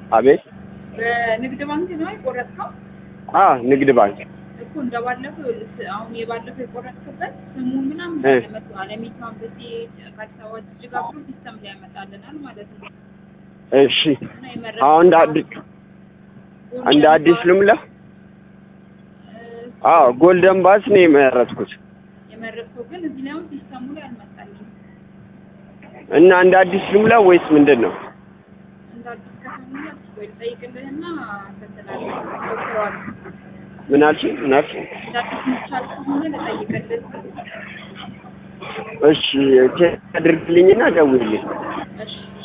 አቤት። በንግድ ባንክ ነው የቆረጥከው? አ ንግድ ባንክ እኮ እንደባለፈው ይኸውልህ፣ አሁን የባለፈው የቆረጥክበት ስሙን ምናምን እ። ያመጡ አለሚቱ አንበሴ ከአዲስ አበባ ጅጅጋ ብሎ ሲስተም ላይ ያመጣልናል ማለት ነው። እሺ። እና የመረጥከው አሁን እንደ አዲስ እንደ አዲስ ልምላ። እ፣ አዎ ጎልደን ባስ ነው የመረጥኩት የመረጥከው ግን እዚህ ላይ አሁን ሲስተሙ ላይ አልመጣልኝም። እና እንደ አዲስ ልምላ ወይስ ምንድን ነው? እንደ አዲስ ከተማ ወይ ጠይቅልህና ተተላለፍ ሞክረዋል። ምን አልሽኝ? ምን አልሽኝ? እንደ አዲስ የሚቻል ከሆነ ልጠይቅልህ። እሺ ቼክ አድርግልኝና ደውልልኝ። እሺ